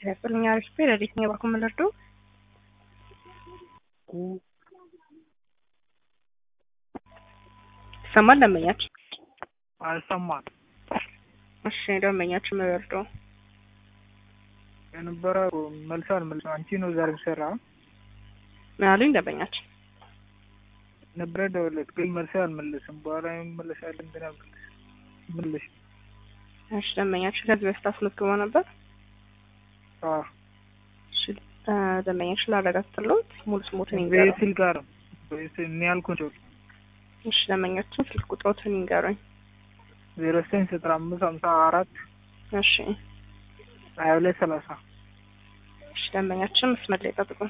ያስፈልኛ አሪፍ ረዲት ነው ባኩ ምልርዱ ይሰማል ደንበኛችን? አልሰማም። እሺ ደንበኛችን ምልርዱ የነበረ መልስ አልመልስ አንቺ ነው ዛሬ ሰራ ምን አሉኝ ደንበኛችን? ነበረ ደወለት ግን መልስ አልመለስም። በኋላ መለሳል እንትን መልስ እሺ ደንበኛችን ከዚህ በፊት አስመዝግቦ ነበር። እሺ ደንበኛችን ላረጋግጥልዎት ሙሉ ስሞትን ይንገሩኝ። በስል ጋር እኔ ያልኩት እሺ ደንበኛችን ስልክ ቁጥሮትን ይንገሩኝ። ዜሮ ዘጠኝ ዘጠና አምስት ሀምሳ አራት እሺ ሀያ ሁለት ሰላሳ እሺ ደንበኛችን መስመር ላይ ጠብቁን።